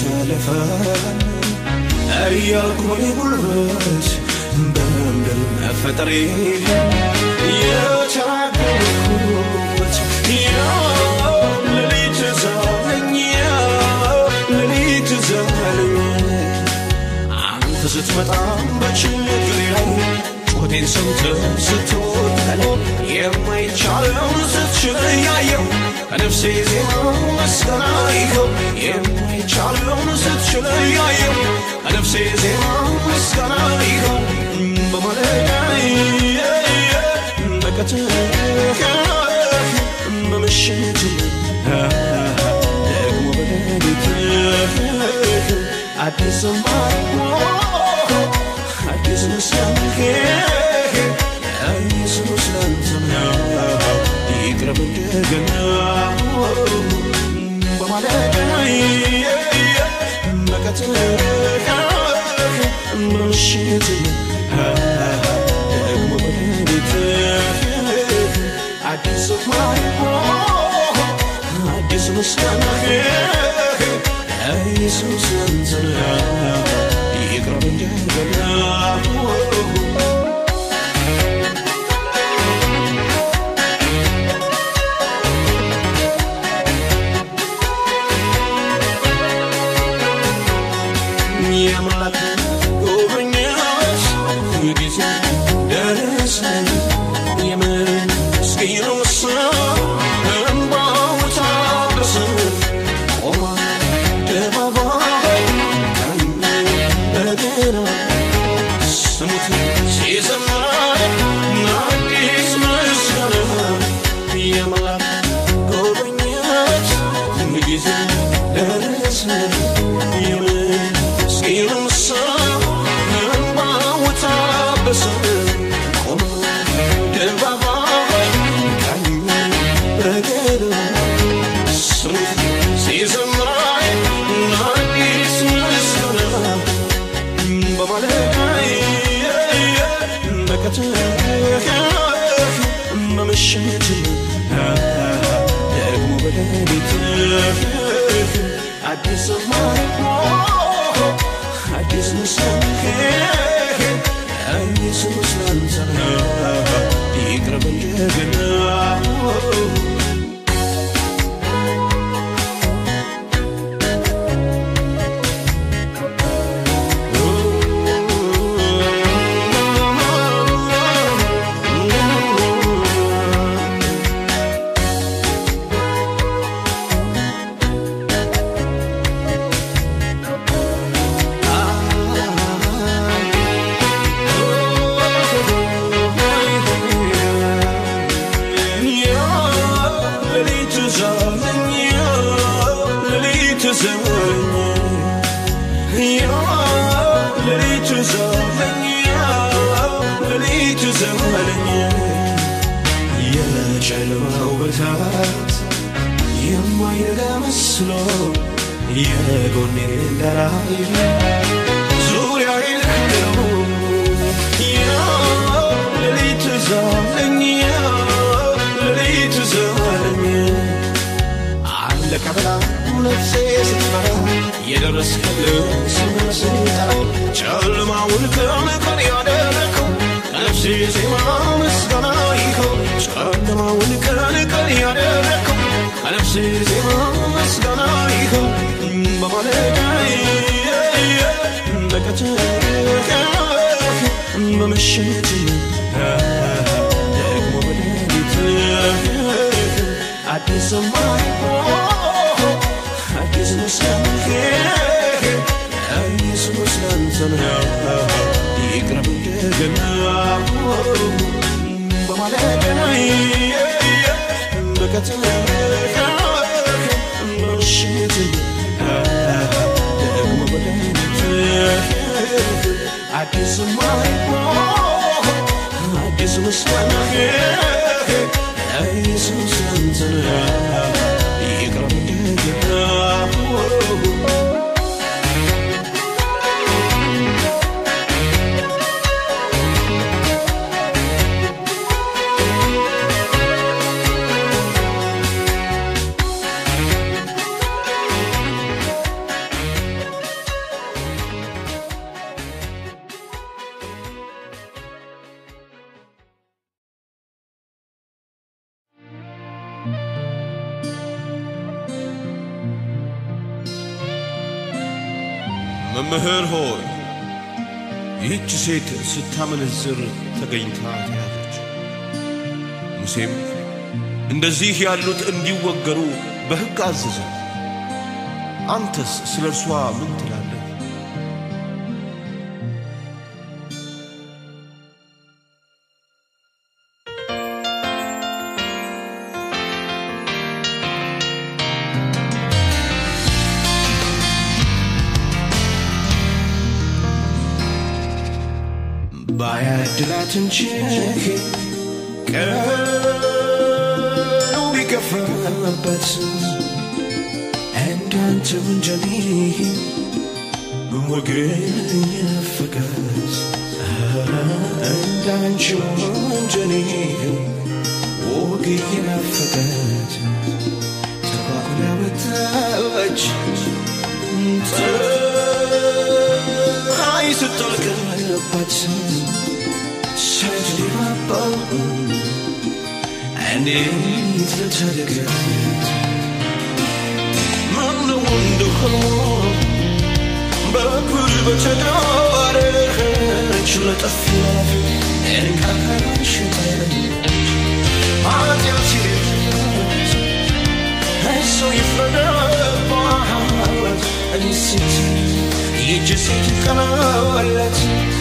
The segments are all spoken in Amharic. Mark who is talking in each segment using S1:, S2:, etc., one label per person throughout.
S1: ያለፋል እያልኩ እኔ ጉልበት በመንገድ መፈጠሬ የተራገምኩበት ያው ሌሊት ዛለኝ ያው ሌሊት ዛለኝ አንተ ስትመጣ በችግሬ ላይ ጩኸቴን ሰምተህ ስትወጣለ የማይቻለውን ስትችል ያየው ከነፍሴ ዜማ ምስጋና ይኸው የማይቻለውን ስትችል ያየው ከነፍሴ ዜማ ምስጋና ይኸው በማለዳ በቀትር በምሽት ደግሞ በሌሊት አዲስ ዝማሬ አዲስ ምስጋና ኢየሱስ ላንተ ነው ይቅረብ እንደገና በማለዳ በቀትር በምሽት ደግሞ በሌሊት አዲስ ዝማሬ አዲስ ምስጋና ኢየሱስ ላንተ ነው ይቅረብ እንደገና የአምላክ ጉብኝት ጊዜ ደረሰ የምስኪኑ ሰው እንባው ታበሰ ቆማ አደባባይ ቀኝ በግራ ስሙት ሲዘምር አዲስ ምስጋና የአምላክ ጉብኝት ጊዜ ደረሰ የምስኪኑ ሰው እንባው ታበሰ ቆመ አደባባይ ቀኝ በግራ ስሙት ሲዘምር አዲስ ምስጋና በማለዳ በቀትር በምሽት ደግሞ በሌሊት አዲስ ዝማሬ አዲስ ምስጋና ኢየሱስ ላንተ ነው ይቅረብ እንደገና ሌሊት ዛለኝ ሌሊት ዘመኝ ሌሊት ዛለኝ ሌሊት ዘመኝ የጨለማው ብርታት የማይነጋ መስሎ የጎኔን እንዳላይ ዙሪያዬን ከበው ሌሊት ዛለኝ ሌሊት ዘመኝ አለቀ ብላ ነፍሴ ስትፈራ የደረስክልኝ ስመስል ጠራ ጨለማውን ቀን ቀን ያደረከው ከነፍሴ ዜማ ምስጋና ይኸው ጨለማውን ቀን ቀን ያደረከው ከነፍሴ ዜማ ምስጋና ይኸው በማለዳ በቀትር በምሽት ደግሞ በሌሊት አዲስ ዝማሬ አዲስ ምስጋና ኢየሱስ ላንተ ነው ይቅረብ እንደገና በማለዳ በቀትር በምሽት ደግሞ በሌሊት አዲስ ዝማሬ አዲስ ምስጋና ኢየሱስ ላንተ ነው ይቅረብ እንደገና መምህር ሆይ ይህች ሴት ስታመነዝር ተገኝታ ተያዘች። ሙሴም እንደዚህ ያሉት እንዲወገሩ በሕግ አዘዘ። አንተስ ስለ እርሷ ምን ትላለህ? ባያድላት እንጂ ቀኑ ቢገፋበት እንዳንተ ወንጀሌ ወገን የነፈቀት እንዳንቺ ወንጀሌ ወግ የነፈቀት ተባኩላ ወጣች ፀሐይ ስትጠልቅበት ስትደባባው እንዴት ልታደርጋት ማነው እንደሆነ በኩል በተዳረች ለጠፋት እንቃሽተ ኃጢአት እሱ ይፍረደባት እኔ ሴት ይጅ ሴት ቀናለት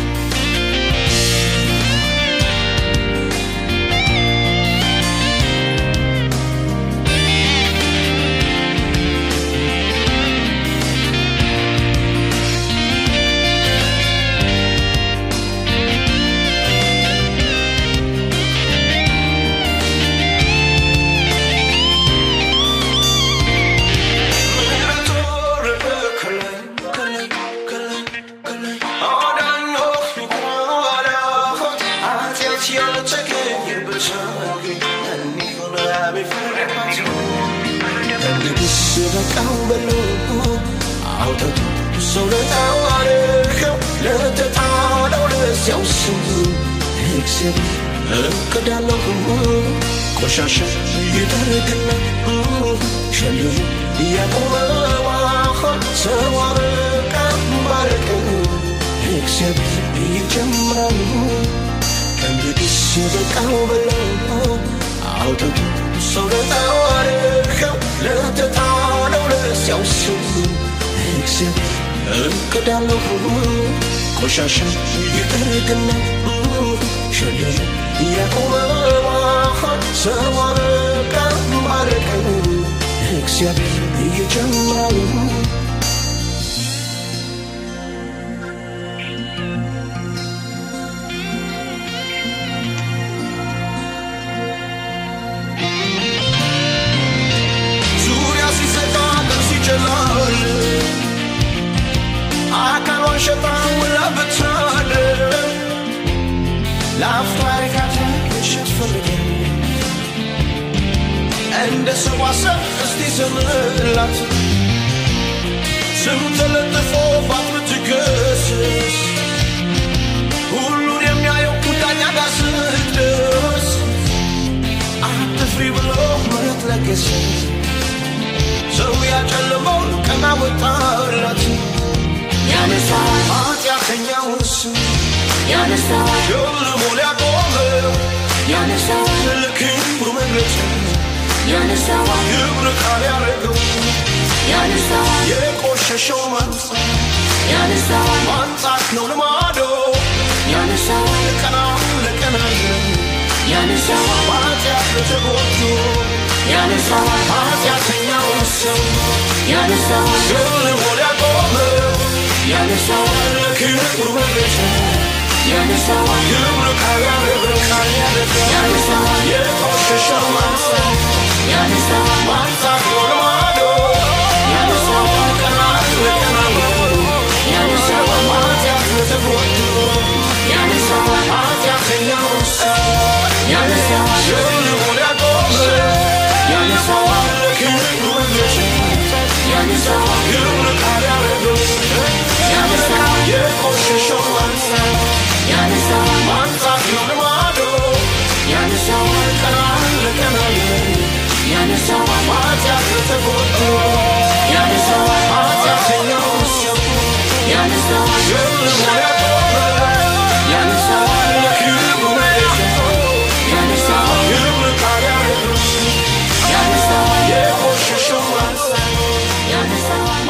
S1: በቃው በሎ አውጥቶ ሰው ለታዋረከው ለተጣለው ለዚያው ስሙ እግዚአብሔር እቅዳለሁ ቆሻሻ እየጠረግና ሸልሙ እያቆመዋሆን ሰው አበቃ ባረቀ እግዚአብሔር ይጀምራሉ ከእንግዲህ በቃው በለው አውጥቶ ሰው ለታዋረከው ለተጣለው ለዚያው ስሙ እግዚአብሔር እቅዳለሁ ቆሻሻ እየጠረግና ሸልሙ እያቆመዋሆን ሰው አበቃ ባረቀ እግዚአብሔር ይጀምራሉ ዙሪያ ሲዘጋ ቀን ሲጨላል አካሏን ሸጣ ውላ ብታል ለአፍታ ርካታ ምሽት ፈልገ እንደ ሰው አሰብ እስቲ ዘምላት ስም ተለጥፎ ባት ብትገስስ ሁሉን የሚያየው ዳኛ ጋር ስትደርስ አትፍሪ ብሎ ምሕረት ለገሰ ሰው ያጨለመውን ቀና ወጣላት
S2: ያነሳዋል
S1: ኃጢአተኛውን ስም
S2: ያነሳዋል
S1: ሸልሞ ሊያቆመው
S2: ያነሳዋል
S1: ለክብሩ መግለጫ
S2: ያነሳዋል
S1: ክብር ቃል ያደረገው
S2: ያነሳዋል
S1: የቆሸሸው ማንጻት
S2: ያነሳዋል
S1: ማንጻት ነው ልማዶ
S2: ያነሳዋል
S1: ቀና ለቀና
S2: ያነሳዋል
S1: በኃጢአት ለተጎዱ
S2: ያነሳዋል
S1: ኃጢአተኛውን ሰው
S2: ያነሳዋል
S1: ሸልሞ ሊያቆመው
S2: ያነሳዋል
S1: ለክብሩ መግለጫ
S2: ያነሳዋል
S1: ክብር ቃል ያደረገው ቃል ያደረገው
S2: ያነሳዋል
S1: የቆሸሸው ማንጻት
S2: ያነሳዋል
S1: ማንጻት ነው ልማዶ
S2: ያነሳዋል
S1: ቀና ለቀና
S2: ያነሳዋል
S1: በኃጢአት ለተጎዱ
S2: ያነሳዋል
S1: ኃጢአተኛውን ሰው
S2: ያነሳዋል
S1: ሸልሞ ሊያቆመው
S2: ያነሳዋል
S1: ለክብሩ መግለጫ
S2: ያነሳዋል
S1: ክብር ቃል ያደረገው
S2: ያነሳዋል
S1: የቆሸሸው ማንጻት
S2: ያነሳዋል
S1: ማንጻት ነው ልማዶ
S2: ያነሳዋል
S1: ቀና ለቀና
S2: ያነሳዋል
S1: በኃጢአት ለተጎዱ
S2: ያነሳዋል ያነሳዋል ያነሳዋል ያነሳዋል ያነሳዋል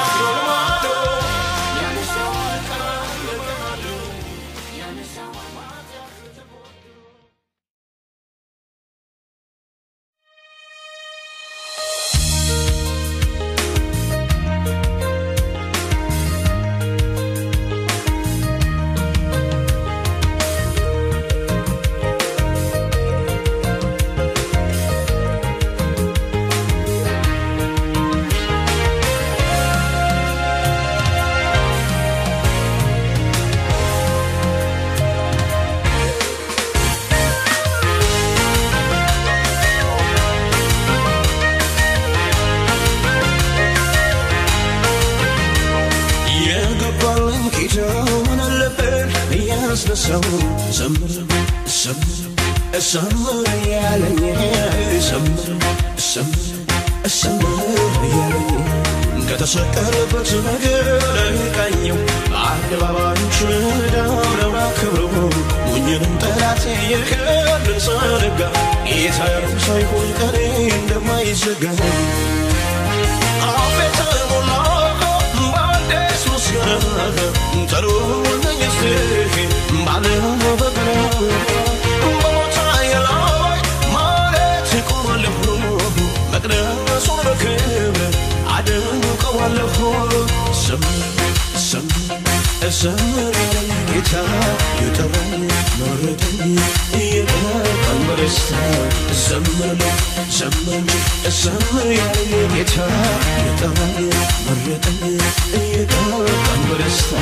S3: የገባልን ኪዳን አለብን እያስነሳው ዘምር ዘምር ዘምር እያለኝ ዘምር ዘምር ዘምር እያለኝ ከተሰቀለበት ነገር ቃኘው በአደባባዮች ዳምረው አክብረው ሞኝንም ጠላት የከልን ዘነጋ ጌታ ያለው ሳይሆን ቀኔ እንደማይዘጋ አቤት ሞላ በአዲስ ምስጋና ጠሩልኝ እስቲ ባለ በገና በቦታዬ ላይ ማለት እቆማለሁ መቅደሱን በክብር አደምቀዋለሁ ዘምር ዘምር ዘምር ያለኝ ጌታ የጠራኝ መረጠኝ እየቀባኝ በደስታ ዘምርልኝ ዘምር እንጂ ዘምር ያለኝ ጌታ የጠራኝ መረጠኝ እየቀባኝ በደስታ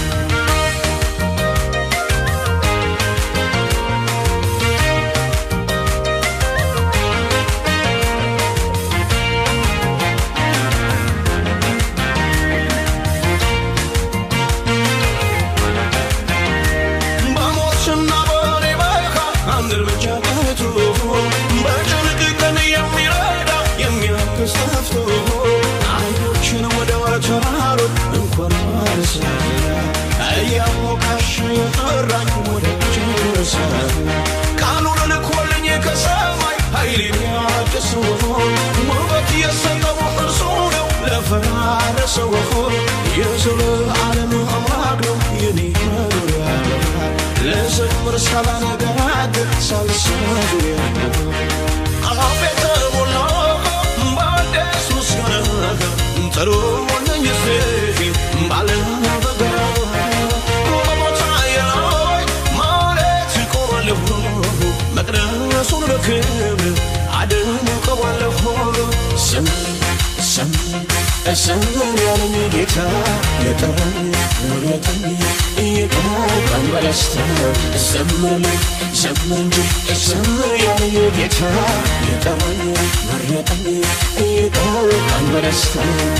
S3: በሞትና በኔ በካ አንድ እርምጃ ቀርቶ በጭንቅ ቀን የሚረዳ የሚያግዝ ጠፍቶ አይኖችን ወደ ተራሮች እንኳን ማረሰ እያሞካሽ የጠራኝ ወደ ጭርሰ ቃሉን ልኮልኝ ከሰማይ ኃይሌን ያድሰው ውበት የሰጠው እርሱ ነው ለፈራረሰው የዘለዓለም አምላክ ነው የኔ መኖሪያ ለዘምር ሳላነጋግር ሳልሰዙያ አቤት ሞላ በአዲስ ምስጋና ጠሩልኝ እስቲ ባለ በገና በቦታዬ ላይ ማለት እቆማለሁ መቅደሱን በክብር አደምቀዋለሁ ዘምር ዘምር ዘምር ያለኝ ጌታ የጠራኝ መረጠኝ እየቀባኝ በደስታ ዘምርልኝ ዘምር እንጂ ዘምር ያለኝ ጌታ የጠራኝ መረጠኝ እየቀባኝ በደስታ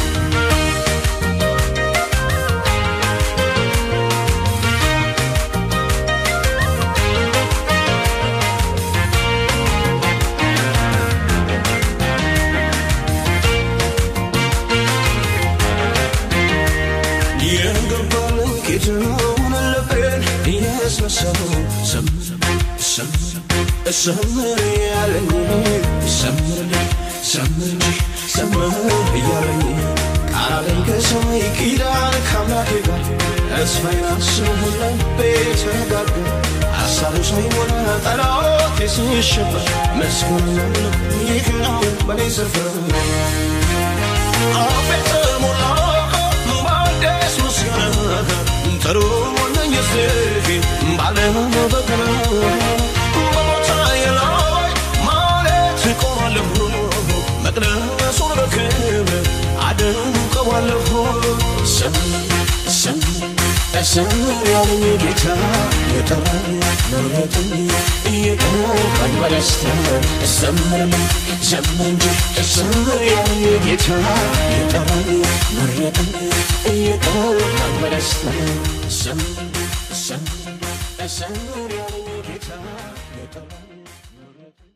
S3: የገባልን ጌታውን ልቤን እያስነሳው ዘምር ዘምር ዘምር እያለኝ ዘምርልኝ ዘምር እንጂ ዘምር እያለኝ ቃልን ከሰማይ ኪዳን ከአምላኬ ጋር ተስፋዬን አስቦ ልቤ ተረጋጋ ሀሳቡ ሳይሞላ ጠላቴ ሲሸበር መስገን ይህ ነው በኔ ስፍር አቤት ሞላ በአዲስ ምስጋና ጠሩልኝ እስቲ ባለ በገና በቦታዬ ላይ ማለት እቆማለሁ መቅደሱን በክብር አደምቀዋለሁ ዘምር ዘምር ዘምር ያለኝ ጌታ የጠራኝ መረጠኝ እየቀባኝ በደስታ ዘምርልኝ ዘምር እንጂ ዘምር ያለኝ ጌታ የጠራኝ መረጠኝ እየቀባኝ በደስታ ዘምር ዘምር ዘምር ያለኝ ጌታ የጠራኝ መረጠኝ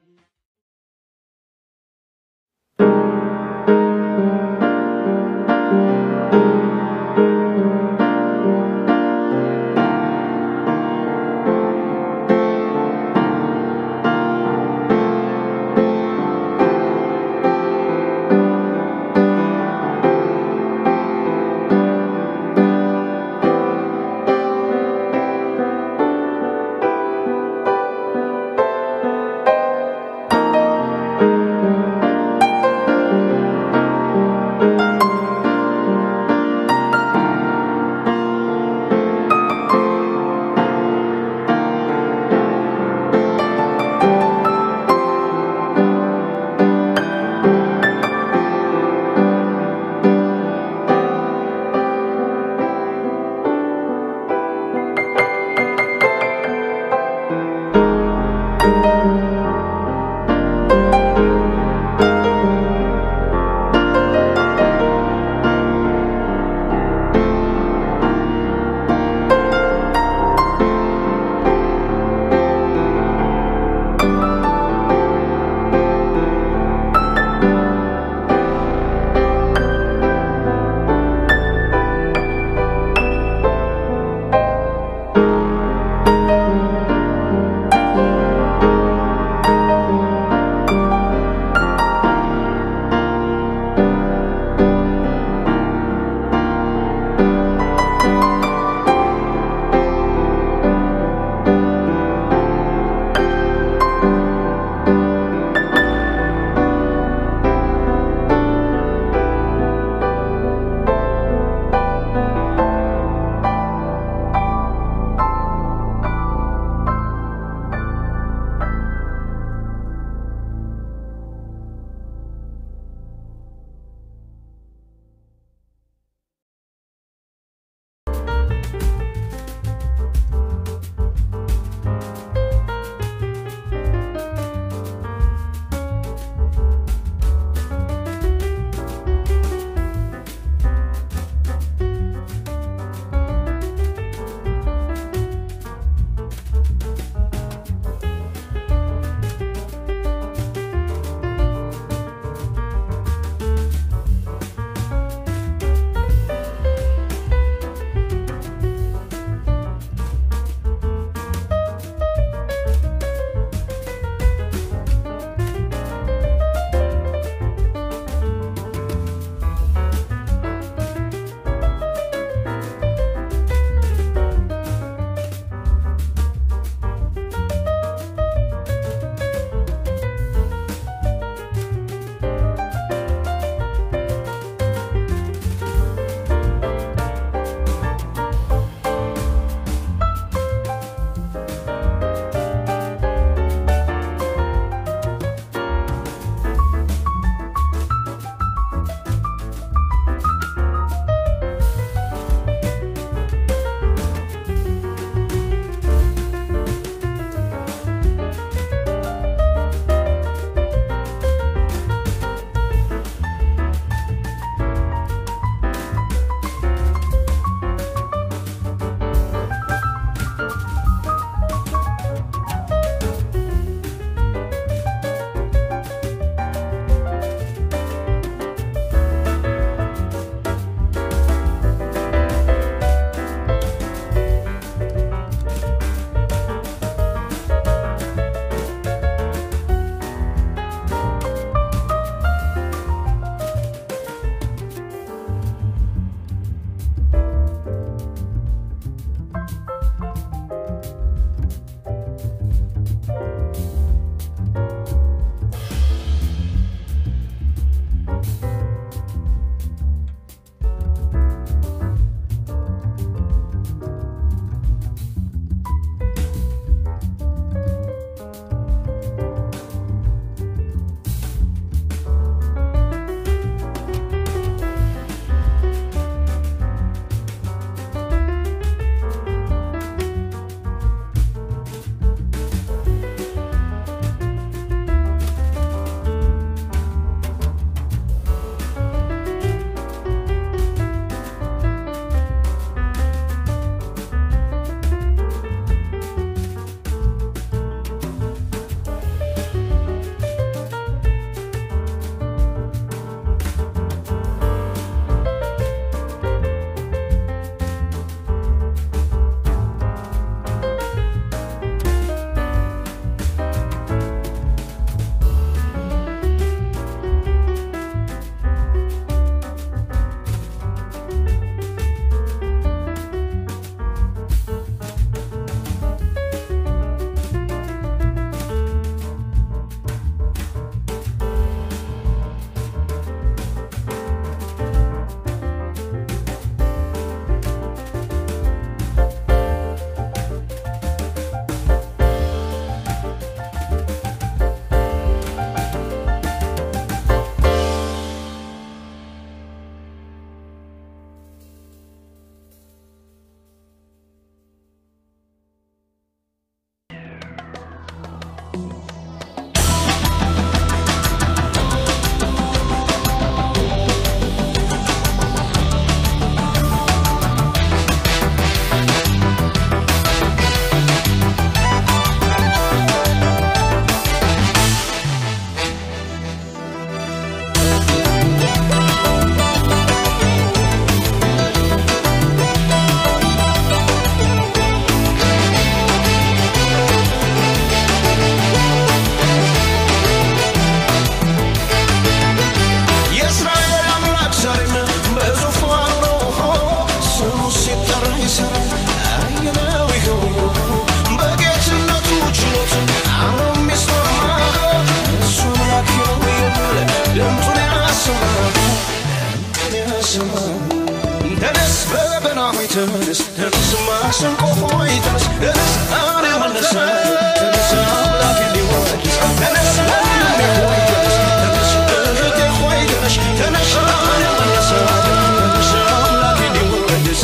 S3: በገና ሆይ ተነስ ተነስ ማሰንቆ ሆይ ተነስ ተነስ እኔ መነሳለሁ ተነስ አምላክ እንዲወድስ ተነስ ወንድሜ ሆይ ተነስ ተነስ እህቴ ሆይ ተነሽ ተነሽ እኔ መነሳለሁ ተነስ አምላክ እንዲወድስ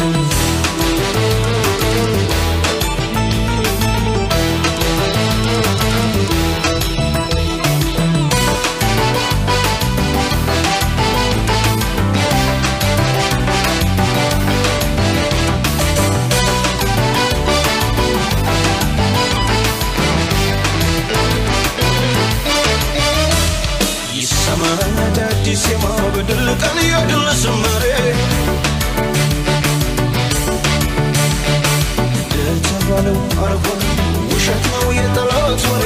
S3: ይሰማል አዳዲስ ዜማ በድል ቀን የድል ዝማሬ እንደተባለው አልሆነ ውሸት ነው የጠላት ወሬ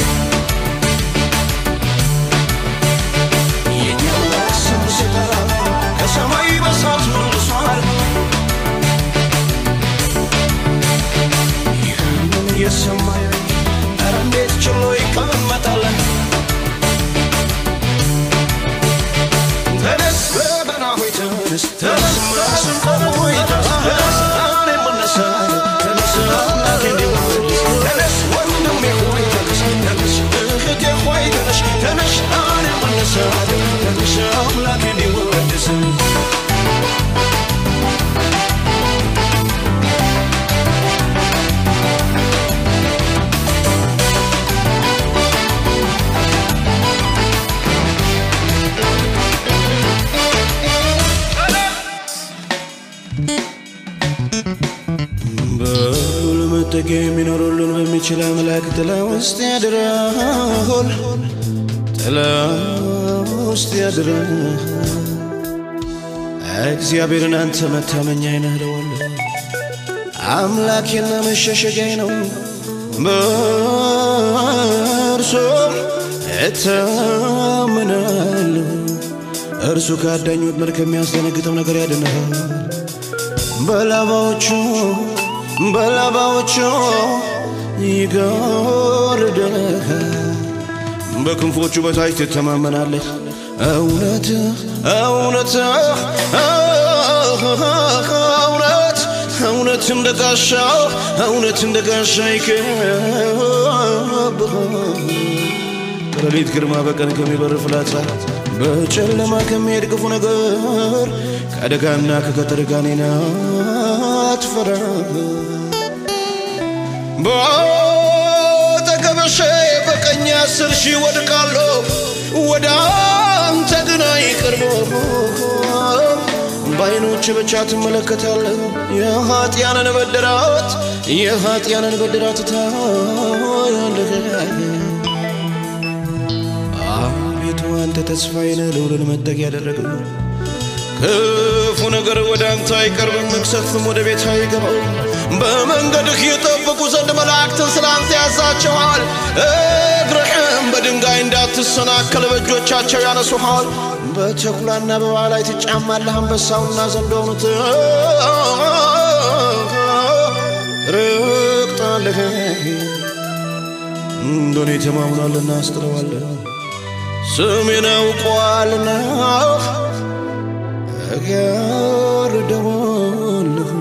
S3: የኛው ስም ሲጠራ ከሰማይ በሳት መልሷል ይህንን የሰማ ኧረ እንዴት ችሎ ይቀመጣል ተነስ በገና ሆይ ተነስ ተነስ ማሰንቆ ሆይ ተነስ እኔ እነሳለሁ ተነስ አምላክ እንዲወድስ ተነስ ወንድሜ ሆይ ተነስ ተነስ እህቴ ሆይ ተነሽ ተነሽ እኔ እነሳለሁ ተነስ አምላክ እንዲወድስ በሁሉ መጠጊያ የሚኖር ሁሉን በሚችል አምላክ ጥላ ውስጥ ያድራል ጥላ ውስጥ ያድራል እግዚአብሔርን አንተ መታመኛዬ ነህ እለዋለሁ አምላኬና መሸሸጊያዬ ነው በእርሱ እታምናለሁ እርሱ ከአዳኝ ወጥመድ ከሚያስደነግጠው ነገር ያድንሃል በላባዎቹ በላባዎቹ ይጋርደሃል በክንፎቹ በታች ትተማመናለህ እውነት እውነት እውነት እውነት እንደ ጋሻ እውነት እንደ ጋሻ ይከብሃል ከሌሊት ግርማ በቀን ከሚበር ፍላጻ በጨለማ ከሚሄድ ክፉ ነገር ከአደጋና ከቀትር ጋኔን አትፈራም። በአጠገብህ በቀኝ አስር ሺህ ወድቃለሁ፣ ወደ አንተ ግን አይቀርቡም። በዓይኖች ብቻ ትመለከታለህ የኃጢያንን በድራት የኃጢያንን በድራት ታያለህ። አቤቱ አንተ ተስፋዬ ነህ፣ ልዑልን መጠጊያ ያደረገ ክፉ ነገር ወደ አንተ አይቀርብም፣ መቅሰፍትም ወደ ቤት አይገባም። በመንገድህ የጠብቁ ዘንድ መላእክትን ስለ አንተ ያዛቸዋል። እግርህም በድንጋይ እንዳትሰናከል በእጆቻቸው ያነሱሃል። በተኩላና በእባብ ላይ ትጫማለህ፣ አንበሳውና ዘንዶውን ትረግጣለህ። እንደኔ ተማምኗልና አስጥለዋለህ ስሜን አውቋልና እጋርደዋለሁ።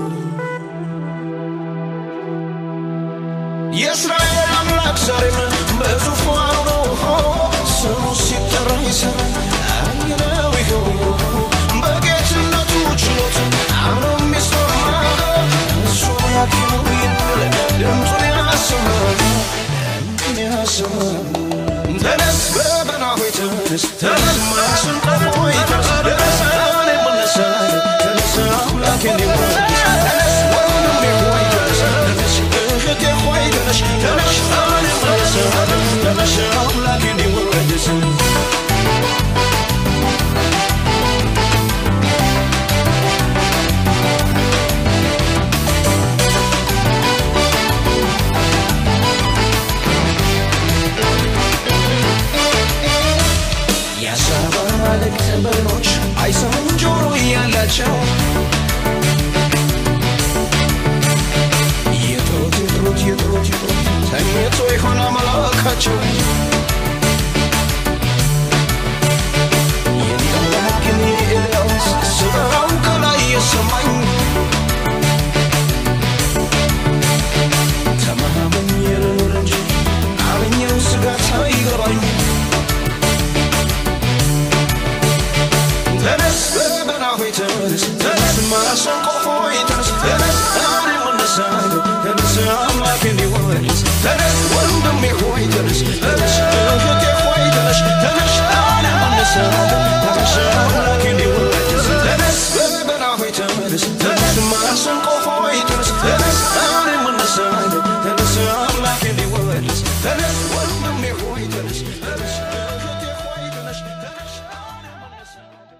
S3: የእስራኤል አምላክ ዛሬም በዙፋኑ ነው፣ ስሙ ሲጠራ ይሰራል። አየነው ይኸው በጌትነቱ ችሎት አምኖ የሚሰማ እሱ አምላክ ነው የሚል ድምፁን ያሰማል ድምፁን ያሰማል። ተነስ በገና ሆይ ተነስ ተነስ ማሰንቆ ሆይ ተነስ ተነስ እኔ እነሳለሁ ተነስ አምላኬ እንዲወድስ ተነስ ወንድሜ ሆይ ተነስ ተነስ እህቴ ሆይ ተነሽ ተነሽ እኔ እነሳለሁ ተነስ አምላኬ እንዲወድስ የአሳባ ማለክት ማሰንቆ ሆይ ተነስ ተነስ እኔም እነሳለሁ ተነስ አምላኬ እንዲወደስ ተነስ ወንድሜ ሆይ ተነስ ተነስ እህቴ ሆይ ተነስ ተነስ እኔም እነሳለሁ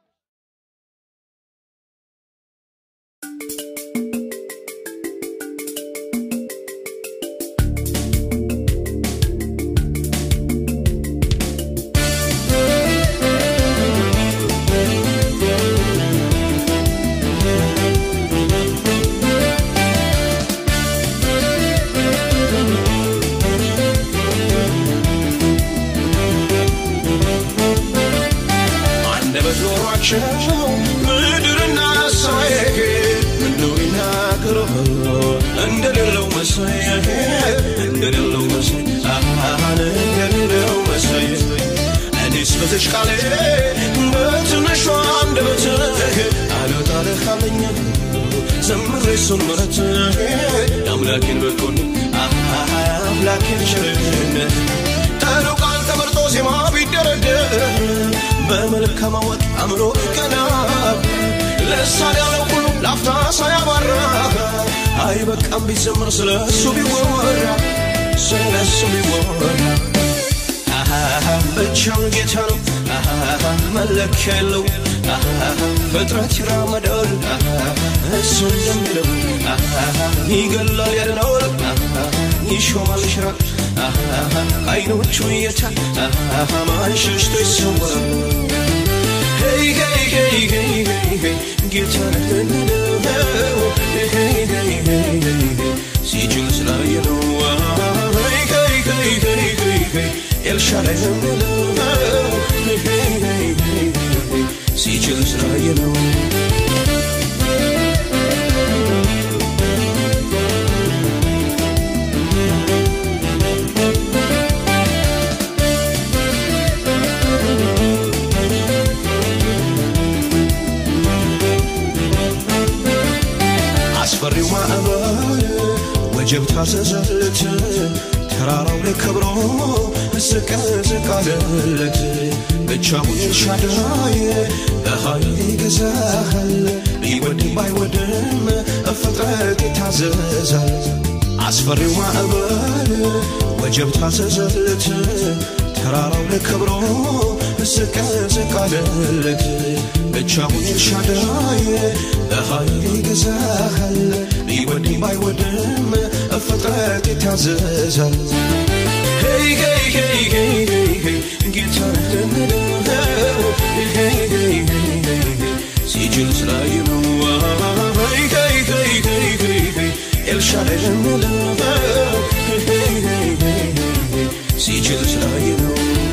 S3: አንደበት ኖሯቸው ምድርና ሰማይ ምነው ይናገሩ እንደሌለው መሳይ እንደሌለው መሳይ አሃን እንደሌለው መሳይ እኔስ በዚች ቃሌ በትንሿ አንደበት አልወጣልህ አለኝ ዘምሬ እሱን ምሕረት የአምላኬን በጎን አምላኬን ቸርነት ጠሩ ቃል ተመርጦ ዜማ ቢደረደር በመልካም አወጥ አምሮ ቀና ለሳን ያለው ሁሉ ላፍታ ሳያባራ አይ በቃም ቢዘምር ስለ እሱ ቢወራ ስለ እሱ ቢወራ አሃ ብቻውን ጌታ ነው አሃ መለኪያ የለው አሃ ፍጥረት ይራመዳል አሃ እሱ እንደሚለው አሃ ይገላል ያድናል አሃ ይሾማል ይሽራል አሃ አይኖቹ እየቻል አሃ ማን ሸሽቶ ይሰወራል ሄይ ሄይ ሄይ ሄይ ሄይ ሄይ ጌታ ነህንነው ሄይ ሄይ ሄይ ሄይ ሄይ ሲችል ስላየ ነው ሄይ ሄይ ሄይ ሄይ ሄይ ሄይ ኤልሻዳይ ነህንነው ሄይ ሄይ ሄይ ሄይ ሄይ ሲችል ስላየ ነው አስፈሪው ማዕበል ወጀብ ታዘዘለት ተራራው ላይ ከብሮ ዝቅ ዝቅ አለለት ብቻውን ኤልሻዳይ በኃይል ይገዛሃል ቢወድም ባይወድም ፍጥረት ይታዘዛል አስፈሪው ማዕበል ወጀብ ታዘዘለት ተራራው ላይ ከብሮ ዝቅ ዝቅ አለለት ብቻውን ኤልሻዳይ በኃይል ይገዛሃል ቢወድም ባይወድም ፍጥረት ይታዘዛል ሄይ ሄይ ሄይ ሄይ ሄይ ሄይ ጌታ ነህንነው ሄይ ሄይ ሄይ ሄይ ሄይ ሲችል ስላየ ነው ሄይ ሄይ ሄይ ሄይ ሄይ ሄይ ኤልሻዳይ ነህንነው ሄይ ሄይ ሄይ ሄይ ሄይ ሲችል ስላየ ነው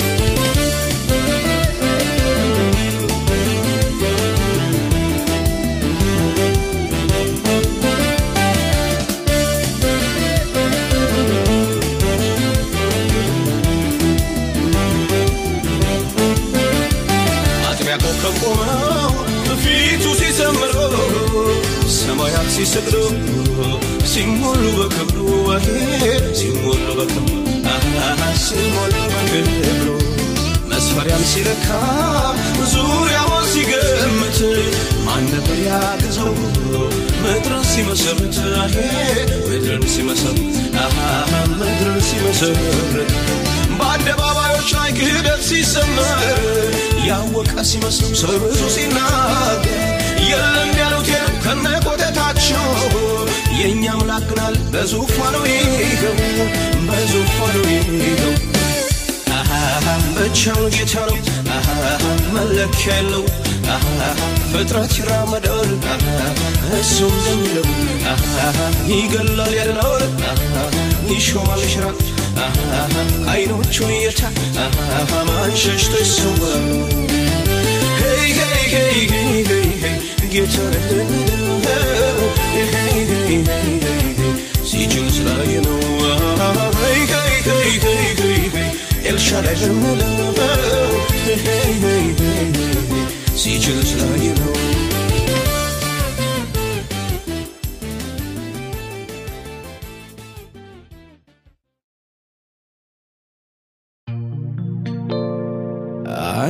S3: አጥቢያ ኮከብ ቆመው ፊቱ ሲሰምሩ ሰማያት ሲሰግዱ ሲሞሉ በክብሩ አሄ ሲሞሉ በክብሩ አሃ ሲሞሉ በክብሩ መስፈሪያም ሲለካ ዙሪያውን ሲገምት ማን ነበር ያግዘው ምድርን ሲመሰርት አሄ ምድርን ሲመሰርት አሃ ምድርን ሲመሰርት በአደባባዮች ላይ ክህደት ሲሰመር ያወቀ ሲመስል ሰው ብዙ ሲናገር የለም ያሉት የለም ከነቆተታቸው የእኛ አምላክ ግን አለ በዙፋኑ ይኸው በዙፋኑ ይኸው አሃ ብቻውን ጌታ ነው አሃ መለኪያ የለው አሃ ፍጥረት ይራመዳል አሃ እሱ እንደሚለው አሃ ይገላል ያድናል አሃ ይሾማል ይሽራል አሃ አይኖቹን እየቻል አሃ ማን ሸሽቶ ይሰወራል ሄይ ሄይ ሄይ ሄይ ሄይ ሄይ ጌታ ነህንነው ሄይ ሄይ ሄይ ሄይ ሄይ ሲችል ስላየ ነው ሄይ ሄይ ሄይ ሄይ ሄይ ሄይ ኤልሻዳይ ነህንነው ሄይ ሄይ ሄይ ሄይ ሄይ ሲችል ስላየ ነው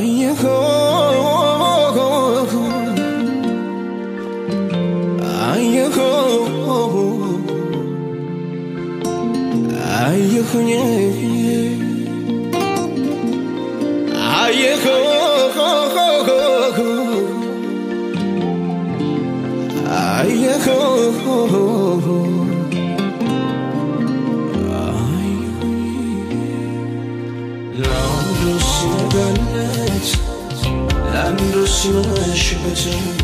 S3: አየሁ አየሁኝ ለአንዱ ሲነጋለት ለአንዱ ሲመሽበት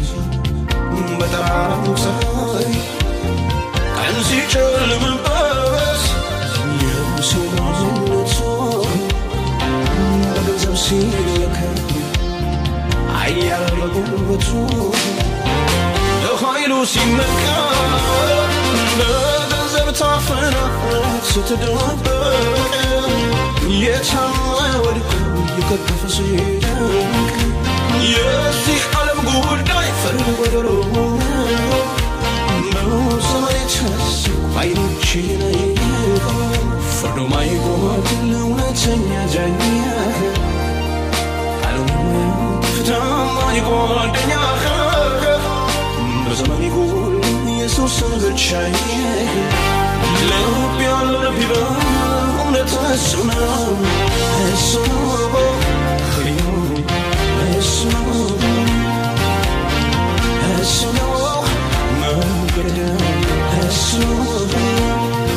S3: በጠራራው ፀሐይ ቀን ሲጨልምበት የሰው ማንነቱ በገንዘብ ሲለካ አያል በጉልበቱ ለኃይሉ ሲመካ በገንዘብ ታፍና ስትደበቅ የቻለ ወድቆ የከተፈ ሲደንቅ የዚህ ዓለም ጉዳይ ፍርድ ጎደሎ በዘመን የተሰው አይኖቼ ላይ ፍርዱ ማይጎድል እውነተኛ ዳኛ ፍትህ ማይጎደኛ በዘመን ይጎል ኢየሱስ ብቻ ልብ ያለው ልብ ይበል እውነት እሱ ነው እሱ ነው እሱ ነው እሱ ነው መንገድ እሱ ነው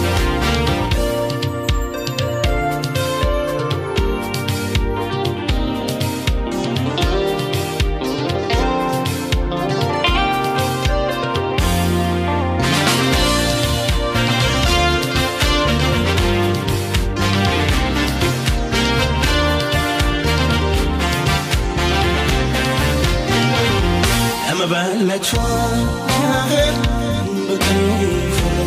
S3: ለመበለቷ ያህል በቀኝ ፈረው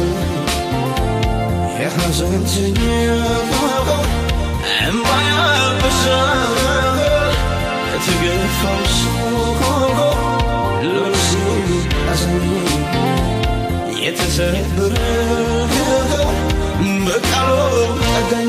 S3: የሐዘንተኛ እምባ ያበሳል ከተገፋው ሰው ለነፍሴ አዘኝ የተሰበረ በቃሉ ጠጋኝ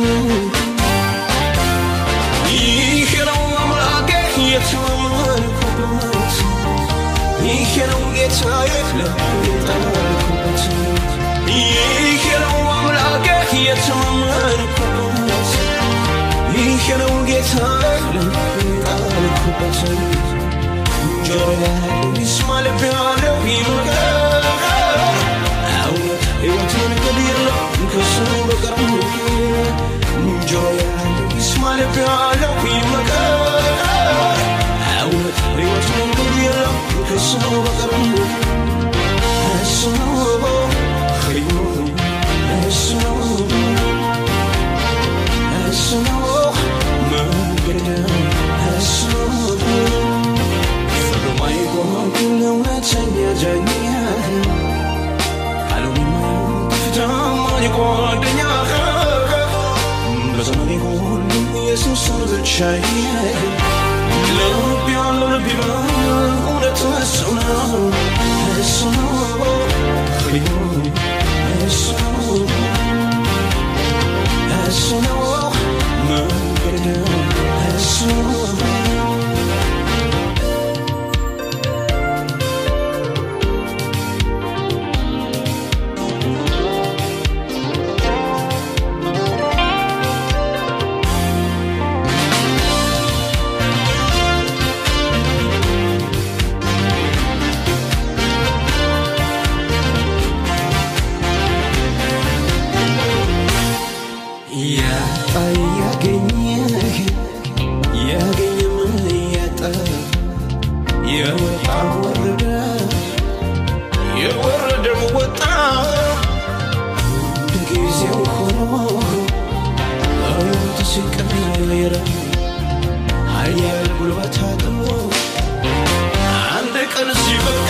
S3: ይህ ነው አምላኬ የተማመንኩበት ይህ ነው ጌታዬ ለጣልኩበት ይህ ነው አምላኬ የተማመንኩበት ይህ ነው ጌታዬ ለጣልኩበት ጆሮ ያለው ይስማ ልብ ያለው ይመከር እውነት ሕይወት መንገድ የለም ከሱ በቀር ጆሮ ያለው ይስማ ልብ ያለው ይመከር እውነት ሕይወት መንገድ የለም ከሱ በቀር እሱ ነው ሕይወት እሱ ነው እሱ ነው መንገድ እሱ ነው ፍርዱ ማይጎድል እውነተኛ ዳኛ ቃሉን ፍትህ ማይጎደኛ በዘመኔ ሁሉ ኢየሱስን ብቻ ልብ ያለው ልብ ይበል እውነት እሱ ነው እሱ ነው ሕይወት እሱ ነው እሱ ነው መንገድ እሱ ነው ያጣ ያገኘ ያገኘም ያጣ የወጣ ወረደ የወረደም ወጣ በጊዜው ሆኖ ሕይወት ሲቀየር ኃያል ጉልበት አጥሮ አንድ ቀን ሲበቃ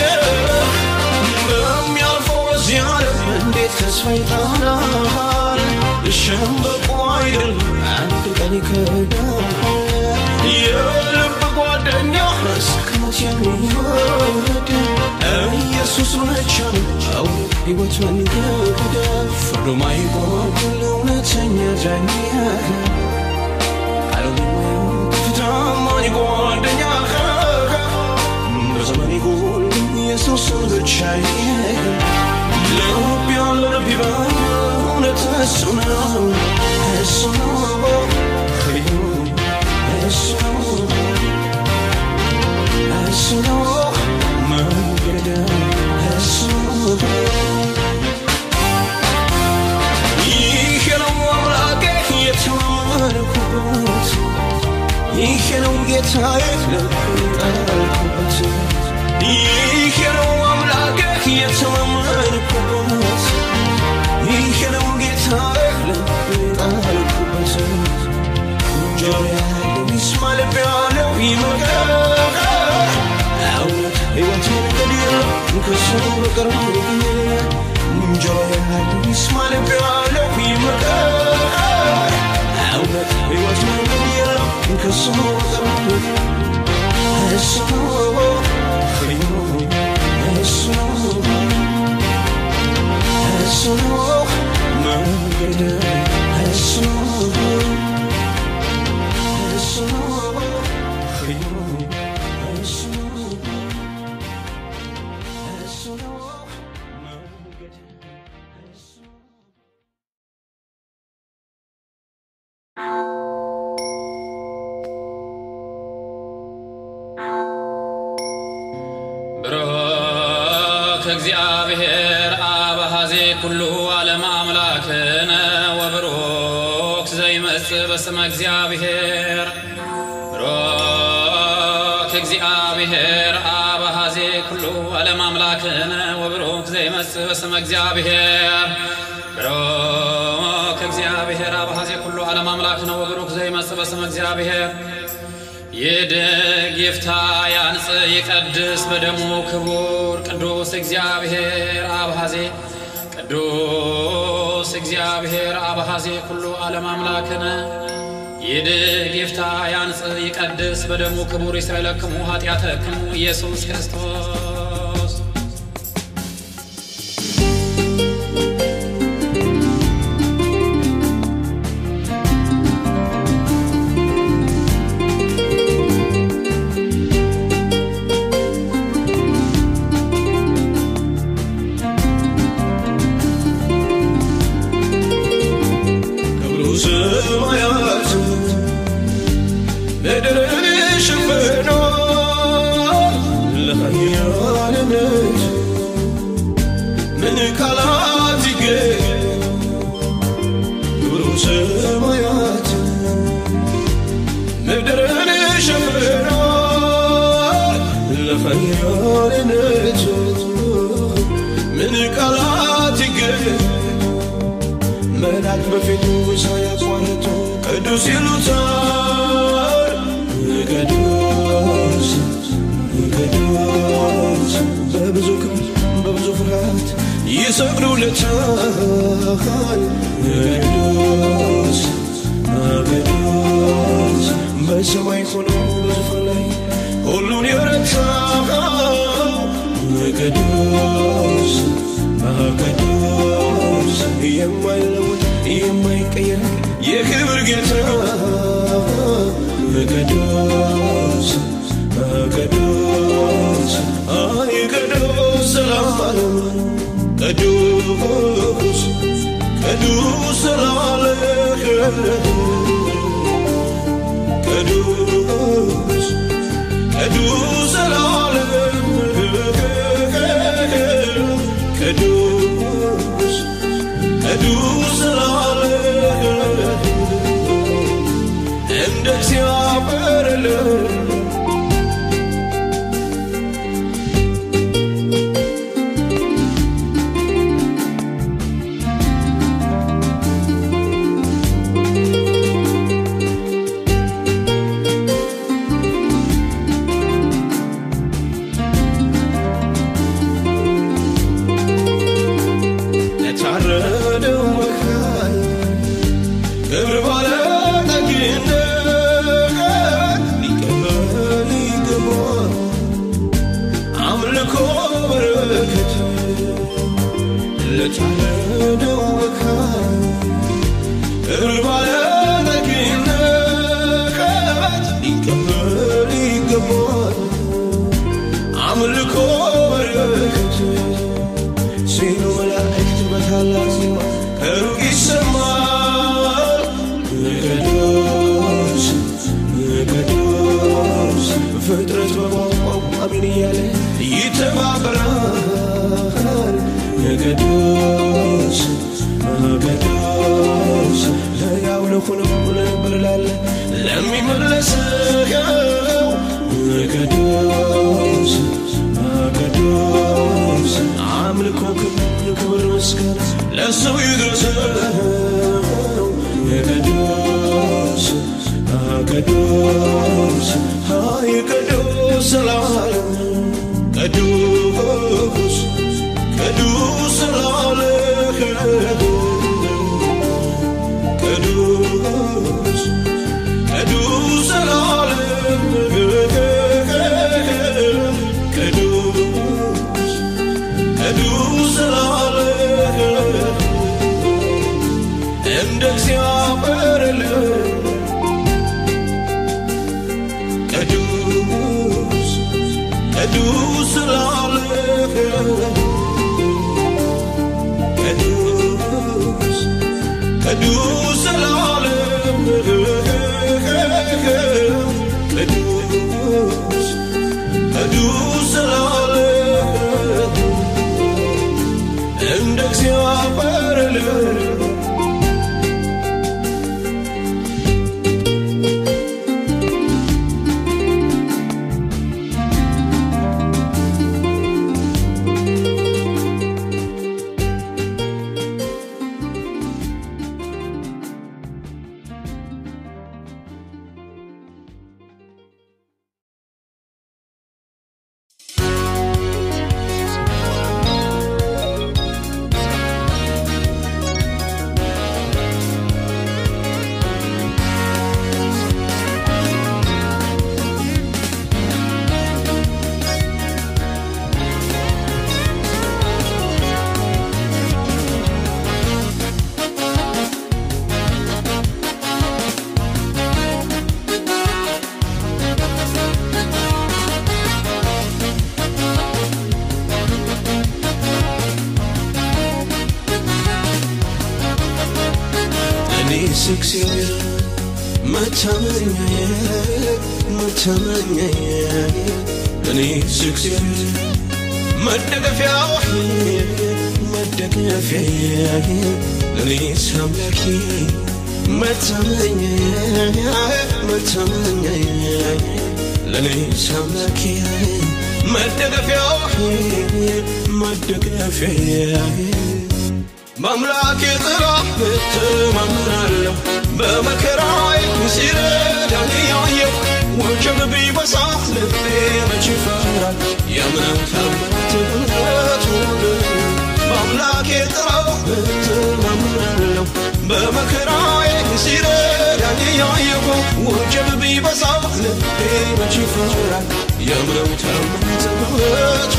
S3: በሚያልፈው በዚህ ዓለም እንዴት ተስፋ ይጣላል? ሸምበቆ አይደል አንድ ቀን ይከዳል። የልብ ጓደኛ እስከ መቼ የሚወድ ኢየሱስ ብቻ ነው ሕይወት መንገድ ፍርዱ ማይጎድል እውነተኛ ዳኛ ቃሉን ፍትህ ማይጎደኛ በዘመኔ ሁሉ ኢየሱስን ብቻ እሱ ነው እሱ ነው ኃይሉ እሱ ነው እሱ ነው መንገድ እሱ ነው ይሄ ነው አምላኬ የተማመንኩበት ይሄ ነው ጌታዬ ለጣልኩበት ይሄ ነው አምላኬ የተማመንኩበት ይሄ ነው ጌታዬ ለጣልኩበት ጆሮ ያለው ይስማ ልብ ያለው ይመከር እውነት ሕይወት መንገድ የለም ከሱ በቀር ጆሮ ያለው ይስማ ልብ ያለው ይመከር እውነት ሕይወት መንገድ የለም ከሱ በቀር እሱ ነው ሕዩ እሱ ነው እሱ ነው መንገድ እሱ ነው እሱ ነው ሕዩ እሱ ነው እሱ ነው መንገድ እሱ ነው
S4: ብሩክ እግዚአብሔር አብ ኀዜ ኩሉ ዓለም አምላክነ ወብሩክ ዘይመጽእ በስመ እግዚአብሔር ብሩክ እግዚአብሔር አብ ኀዜ ኩሉ ዓለም አምላክነ ወብሩክ ዘይመጽእ በስመ እግዚአብሔር ብሩክ እግዚአብሔር አብ ኀዜ ኩሉ ዓለም አምላክነ ወብሩክ ዘይመጽእ በስመ እግዚአብሔር ይድግ ይፍታ ያንጽ ይቀድስ በደሙ ክቡር ቅዱስ እግዚአብሔር አብሃዜ ቅዱስ እግዚአብሔር አብሃዜ ኩሉ ዓለም አምላክነ ይድግ ይፍታ ያንጽ ይቀድስ በደሙ ክቡር ይስረለክሙ ኃጢአተክሙ ኢየሱስ ክርስቶስ
S3: ክብሩ ሰማያት ምድርን ሸፍኖ ለኃያልነት ምን ቃላት ይገኝ ክብሩ ሰማያት ምድርን ሸፍኖ ለኃያልነት ምን ቃላት ይገኝ መላክ በፊቱ ሳያቋርጡ ቅዱስ ይሉታል። ቅዱስ ቅዱስ በብዙ ክብር በብዙ ፍርሃት ይሰግዱለታል። ቅዱስ ቅዱስ በሰማይ ሆኖ በዙፋን ላይ ሁሉን የረታ ቅዱስ ቅዱስ የማይለወጥ የማይቀየር የክብር ጌታ ቅዱስ ቅዱስ አይ ቅዱስ ዘላለም ቅዱስ ቅዱስ ዘላለም ቅዱስ ቅዱስ ዘላለም ቅዱስ ቅዱስ ዘላለም እንደ እግዚአብሔር የለም። ለታረደው መካን ክብር ባለጠግነት ሊቀበል ይገባል አምልኮ በረከት ለታረደው መካን ክብር ባለጠግነት ሊቀበል ይገባል አምልኮ በረከት ሲሉ መላእክት በታላቅ ዜማ ከሩቅ ይሰማ ቅዱስ ቅዱስ ለያው ለሆነው ለነበር ላለ ለሚመለሰው ቅዱስ ቅዱስ አምልኮ ክብር ክብር ምስጋና ለሰው ይድረሰው ቅዱስ ቅዱስ ሀይ ቅዱስ ስላለም ቅዱስ ቅዱስ ስላለ ቅዱስ ቅዱስ ስላለ ቅዱስ ቅዱስ ስላለ እንደ እግዚአብሔር ልብ ቅዱስ ቅዱስ ስላለ ቅዱስ ቅዱስ ስላለ ቅዱስ ቅዱስ ስላለ እንደ እግዚአብሔር ልብ እኔስ እግዚአብሔር መታመኛዬ መታመኛዬ እኔስ እግዚአብሔር መደገፊያዬ መደገፊያዬ እኔስ አምላኬ መታመኛዬ መታመኛዬ ለእኔስ አምላኬ መደገፊያዬ መደገፊያዬ በአምላኬ ጥላ እተማመናለሁ በመከራዬ ሲረዳኝ ያየሁ ወጀብ ቢበዛ ልቤ መች ይፈራል የምንም ታምራት እምነቱ በአምላኬ ጥላ እተማመናለሁ በመከራዬ ሲረዳኝ ያየሁ ወጀብ ቢበዛ ልቤ መች ይፈራል የምንም ታምራት እምነቱ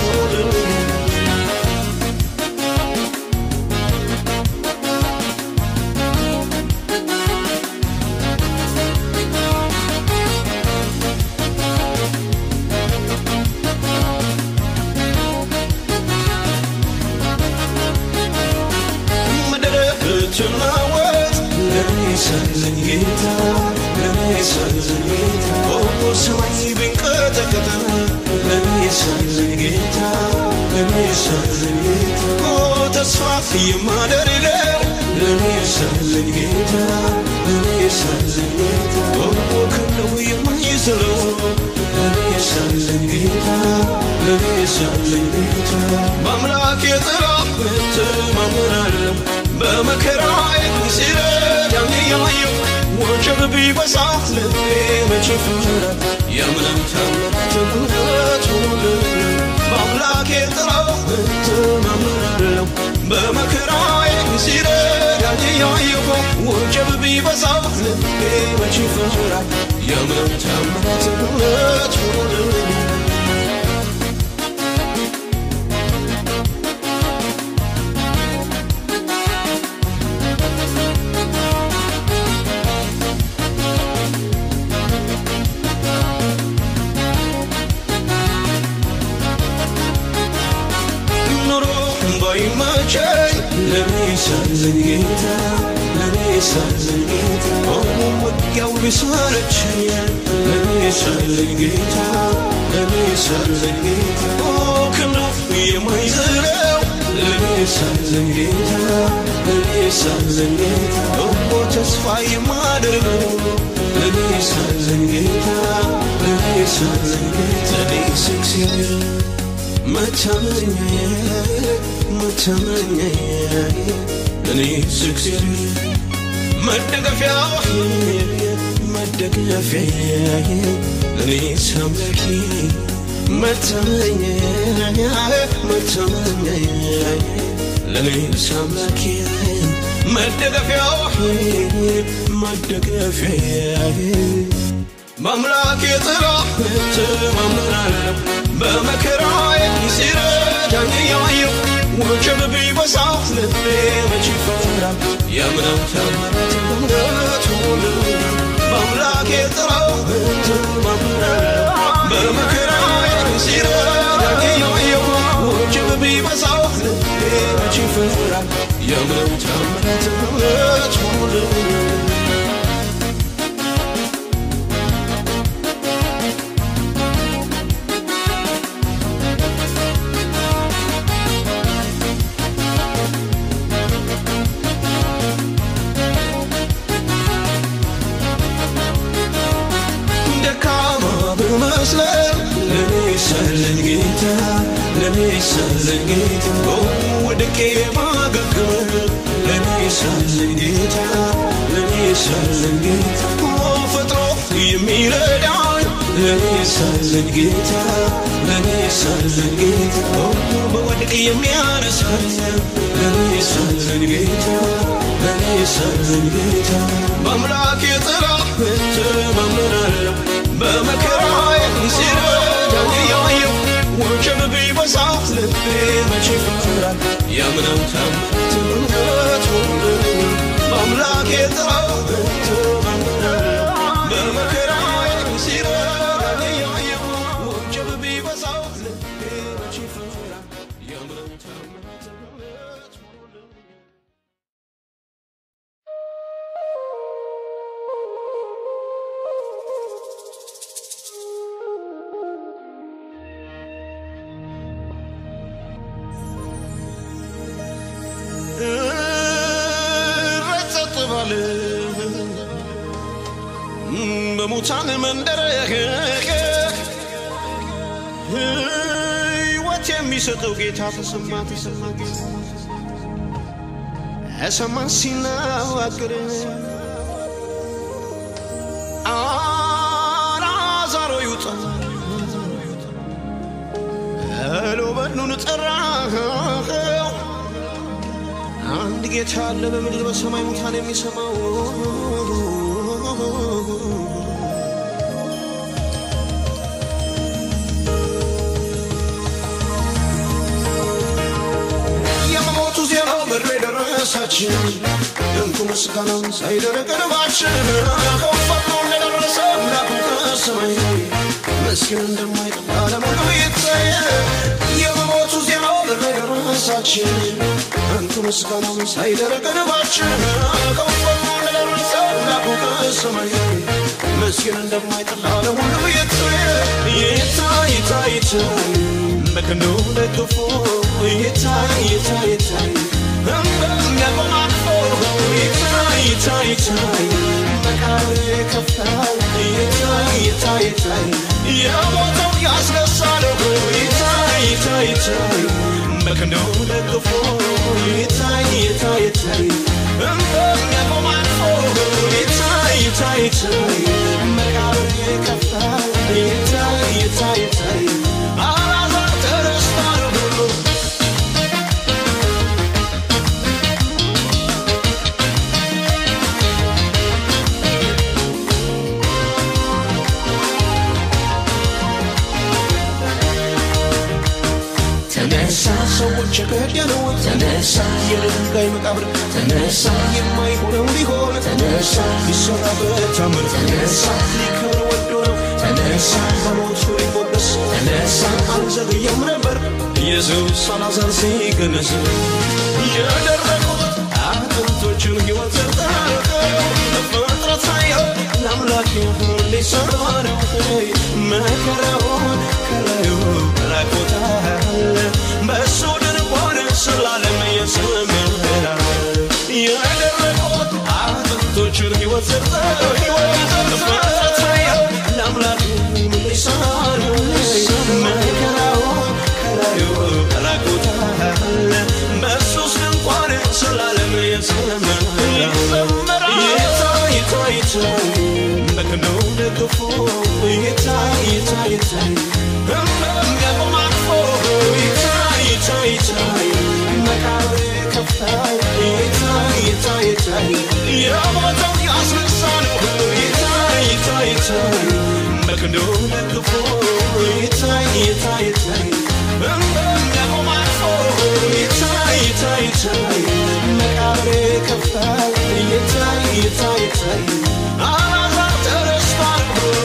S3: ትናወጥ ለኔ ሳለኝ ጌታ ለኔ ሳለኝ ጌታ ኦሞ ሰማይ ቢንቀጠቀጥ ለኔ ሳለኝ ጌታ ለኔ ሳለኝ ጌታ ኦ ተስፋ የማደርገው ለኔ ሳለኝ ጌታ ለኔ ሳለኝ ጌታ ኦሞ ከነው የማይዝለው ለኔ ሳለኝ ጌታ ለኔ ሳለኝ ጌታ በአምላኬ ጥላ እተማመናለሁ በመከራዬ ሲረዳኝ ያየሁ ወጀብ ቢበዛ ልቤ መች ይፈራል የምንም ታምራት እምነቱ በአምላኬ ጥላ እተማመናለሁ በመከራዬ ሲረዳኝ ያየሁ ወጀብ ቢበዛ ልቤ መች ይፈራል የምንም ታምራት እምነቱ ኑሮ ባይመቸኝ ለኔ ሳለኝ ጌታ ለኔ ሳለኝ ጌታ ሆኖ ውጊያው ቢሰለቸኝ ለኔ ሳለኝ ጌታ ለኔ ሳለኝ ጌታ ኦ ክንዱ የማይዝለው ለኔ ሳለን ጌታ ለኔ ሳለን ጌታ እኮ ተስፋ የማደርገው ለኔ ሳለን ጌታ ለኔ ሳለን ጌታ ለኔ እግዚአብሔር መታመኛዬ መታመኛዬ ለኔ እግዚአብሔር መደገፊያው መደገፊያዬ ለኔ አምላኬ መታመኛዬ መታመኛዬ ለኔ አምላኬ መደገፊያው መደገፊያዬ በአምላኬ ጥላ እተማመናለሁ በመከራዬ ሲረዳኝ እያየሁ ወጀብ ቢበዛ ልቤ መች ይፈራል የምነው ተአምራት እምነት ሁሉ በአምላኬ ጥላ እተማመናለሁ በመከራዬ ሲረዳኝ እያየሁ ወጀብ ቢበዛ ልቤ መች ይፈራል የምነው ተአምራት እምነት ሁሉ ደካማ ብመስለን ለኔ ሳለን ጌታ ለኔ ሳለን ጌታ ወድቄ ማገግም ለኔ ሳለን ጌታ ለኔ ሳለን ጌታ ፈጥሮ የሚረዳኝ ለኔ ሳለን ጌታ ለኔ ሳለን ጌታ በወድቅ የሚያነሳኝ ለኔ ሳለን ጌታ ለኔ ሳለን ጌታ በአምላኬ ጥላ እተማመናለሁ በመከራዬ ሲረዳኝ እያየሁ ወጀብ ቢበዛ ልቤ መች ይፈራል የምነው ታምራት እምነት ሁሉ በአምላኬ ጥላ እተማመናለሁ በመከራዬ ሲረዳኝ እያየሁ ወጀብ ቢበዛ ልቤ መች ይፈራል የምነው ታምራት እምነት ሁሉ ረጸጥ ባለ በሙታን መንደር ሕይወት የሚሰጠው ጌታ ተሰማ ተሰማ እሰማን ሲናገር አልዓዛር ሆይ ውጣ እሎ በድኑን ጠራኸው አንድ ጌታ አለ በምድር በሰማይ ሙታን የሚሰማው የመሞቱ ዜናው ምድር የደረሳችን ድንቁ ምስጋናውን ሳይደረግ ልባችን ከፈጥኖ እንደደረሰ አምላኩ ከሰማይ ምስኪን እንደማይጠፋ ለሙሉ ይታየ የመሞቱ ዜናው ምድር የደረሳችን ድንቁ ምስጋናውን ሳይደረግ ልባችን ከፈጥኖ እንደደረሰ አምላኩ ከሰማይ ምስኪን እንደማይጠፋ ለሙሉ ይታየ ይታይ ይታይ ይታይ በክንዱ ደግፎ ይታይ ይታይ ይታይ እንደሚያቆም አቅፎ ይታይ ይታይ ይታይ በቃል ከፍታል ይታይ ይታይ ይታይ የሞተው ያስነሳለው ይታይ ይታይ ይታይ በክንዱ ደግፎ ይታይ ይታይ ይታይ እንደሚያቆም አቅፎ ይታይ ይታይ ይታይ በቃል ከፍታል ይታይ ይታይ ይታይ አላዛር ተነስቷል ብሎ ተነሳ ሰዎች የገደለው ተነሳ የድንጋይ መቃብር ተነሳ የማይሆነው ሊሆን ተነሳ ሊሰራበት ታምር ተነሳ ሊከብር ወዶ ነው ተነሳ በሞቱ ሊሞገስ ተነሳ አልዘገየም ነበር ኢየሱስ አልዓዛር ሲገነዝ የደረቁት አጥንቶችን ሕይወት ሰጠው ፍጥረት ሳየው ለአምላክ ሊሰራ ነው መከራውን ከላዩ ራቆታል በእሱ ድንኳን ስላ ሕይወት ዘርተው ሕይወት ዘርተው ለአምላኩ ምልሳሉ መከራውን ከላዩ ራቁታል በሱስ እንኳን ስላለም የዘመረ ይታይ ይታይ ይታይ በክንዱ ደግፎ ይታይ ይታይ ይታይ በሚያቆም አቅፎ ይታይ ይታይ ይታይ መቃብር ከፋይ ይታይ ይታይ ይታይ የሞተው ያስነሳ ነው ይታይ ይታይ ይታይ በክንዱ ደግፎ ይታይ ይታይ ይታይ በሚያቆም አቅፎ ይታይ ይታይ ይታይ መቃብር ከፋይ ይታይ ይታይ ይታይ አላዛር ተነስቷል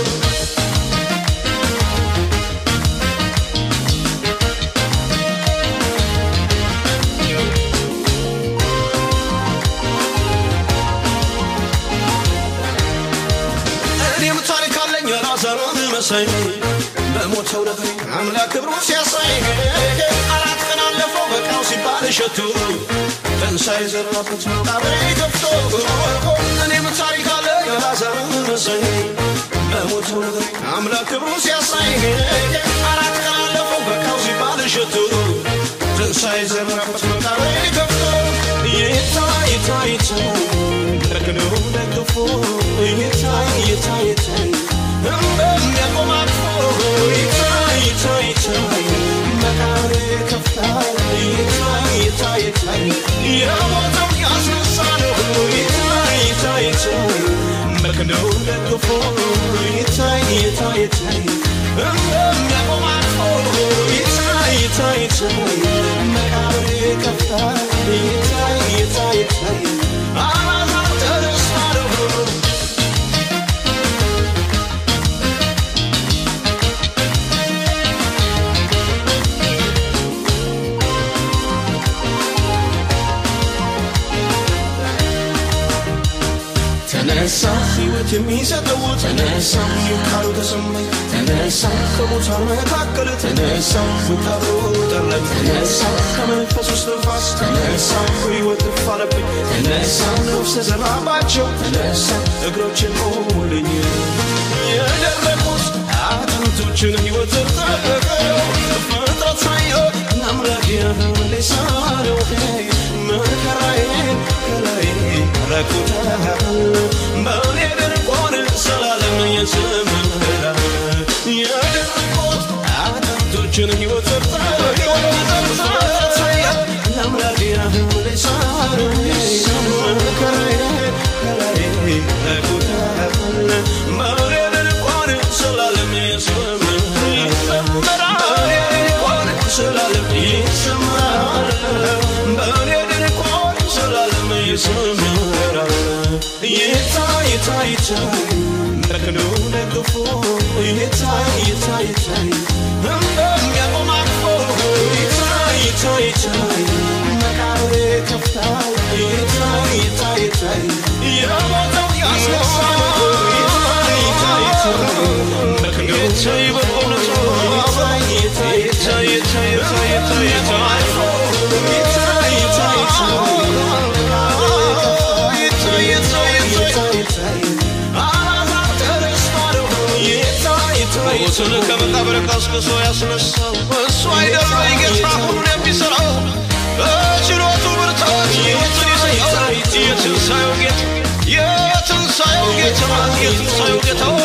S3: እኔም ታሪክ አለኝ ላዛሩን መሳይ በሞተው ነገር አምላክ ክብሩ ሲያሳይ አራት ቀን አለፈው በቃው ሲባል እሸቱ ትንሣኤ ዘራበት መቃብሬ ከፍቶ እኔም ታሪክ አለኝ ላዛሩን መሳይ በሞተው ነገር አምላክ ክብሩ ሲያሳይ አራት ቀን አለፈው በቃው ሲባል እሸቱ ትንሣኤ ዘራበት መቃብሬ ከፍቶ ይታይ ይታይ ይታይ ረክኖ ደግፎ ይታይ ይታይ ይታይ እንደሚያቆም አቅፎ ይታይ ይታይ ይታይ መቃብር ከፍታል ይታይ ይታይ ይታይ የሞተው ያስነሳ ነው ይታይ ይታይ ይታይ በክንዱ ደግፎ ይታይ ይታይ ይታይ እንደሚያቆም አቅፎ ይታይ ይታይ ይታይ መቃብር ከፍታል ይታይ ይታይ ይታይ አላዛር ተነስቷል ተነሳ ሕይወት የሚሰጠው ተነሳ ቃሉ ተሰማኝ ተነሳ ከሙታን መካከል ተነሳ ውጣሮ ጠረኝ ተነሳ ከመንፈስ ውስጥ ንፋስ ተነሳ ሕይወት እፋለብኝ ተነሳ ነፍስ ዘራባቸው ተነሳ እግሮችን ቆሙልኝ የደረቁት አጥንቶችን ሕይወት ጠበቀው ፍጥረት ሳየው ለአምላክ የመለሳለው መከራዬን ከላይ ረቁታል በእኔ ድርቆን ስላለም የስምራ የድርቆት አጥንቶችን ሕይወት ለአምላክ የመለሳለው መከራዬን ከላይ ረቁታል በእኔ ድርቆን ስላለም የስምራ ስላለም ይሰማል በእኔ ድንኳን ስላለም ይሰምራል ይታይ ይታይ ይታይ በክንዱ ደግፎ ይታይ ይታይ ይታይ እንደሚያቆም አቅፎ ይታይ ይታይ ይታይ መቃብር ከፍታል ይታይ ይታይ ይታይ የሞተው ያስነሳ ይታይ ይታይ ይታይ በክንዱ ይታይ በእውነቱ ይታይ ይታይ ይታይ ይታይ ይታይ ይታይ ሞትን ከመቃብር ቀስቅሶ ያስነሳው እሱ አይደለም ጌታ ሁሉን የሚሠራው በችሎቱ ብርታት ሕይወትን ይሰጣል የትንሣኤው ጌታ የትንሣኤው ጌታ የትንሣኤው ጌታ